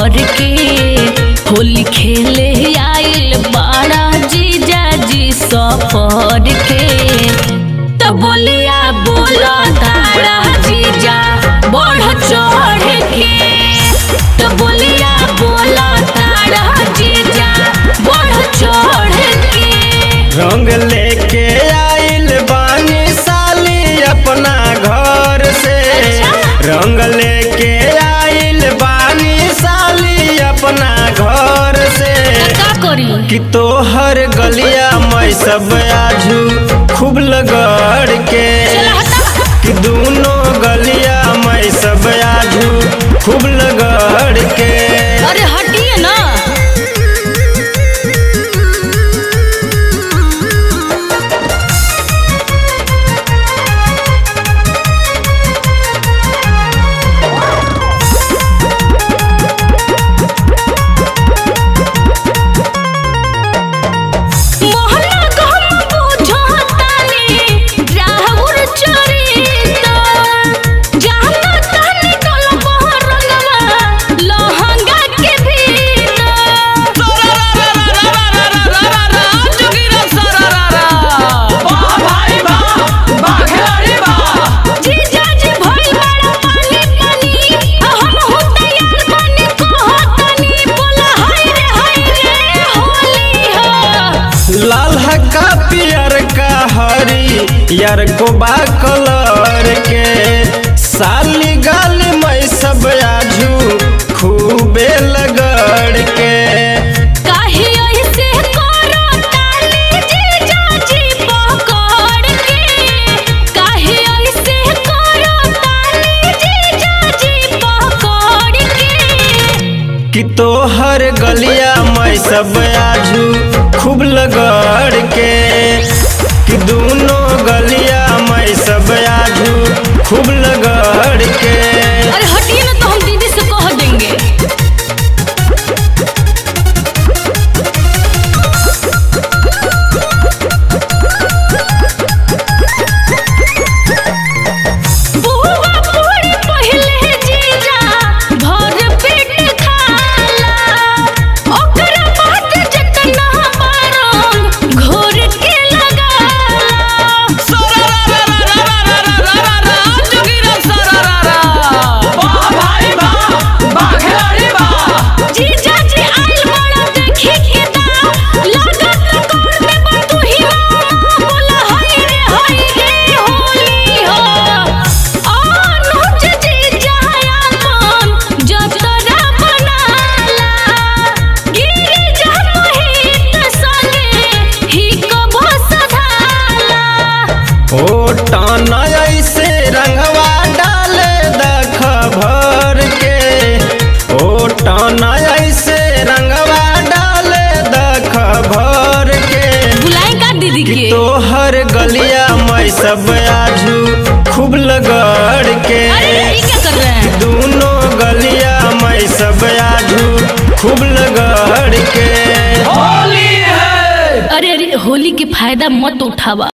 भर के होली खेले आइल बाड़ा जीजा जी सफर के तो बोलिया बोला तारा जीजा बढ़ चढ़ के तो बोलिया बोला तारा जीजा बढ़ चढ़ के रंग लेके आइल बानी साली अपना घर से रंग लेके आइल बानी साली अपना घर से का करी कि तोहर गलिया मैं सब आजू खूब लगड़ के कि दोनों गलिया मैं सब आजू खूब लगड़ के अरे हटिए ना मोहना गम बुझतानी राहुर चरिता जाना तानी कलम रंगवा लहंगा के भीतर जीजा जी भइल बड़ा पानी पानी हम हो तैयार बने कहतनी बोला हाय रे हाय रे होली हो लाल हका पियर का हरी यार को बा कलर के साली गाली मैं सब आजू खूबे लगड़ के काहे ऐसे करो ताली जीजा जी पकड़ के काहे ऐसे करो ताली जीजा जी पकड़ के कि तोहर गलिया मैं सब आजू खूब लगड़ के कि दोनों गलिया मैं सब आजू खूब लगड़ के अरे हटिए ना तो हम दीदी से कह देंगे बुआ पूरी पहिले जीजा भर पेट खाला ओकरा बाद जतना मारम घोर के लगाला जीजा जी आइल बड़ा देखी के दाम लागत कोर में बतू ही बोला हाय रे हाय रे होली हो अनुज जीजा अपन जतरा बनाला गिरी जा मोहित संगे ही कबो सधाला ओ टाना ऐसे रंगवा डाले दख भर के ओ टाना ऐसे रंगवा डाले दख भर के बुलाई का दीदी कि के तोहर गलिया मैं सब आजू खूब लगड़ के अरे ये क्या कर रहे हैं दोनों गलिया मैं सब आजू खूब लगड़ के अरे अरे होली के फायदा मत उठावा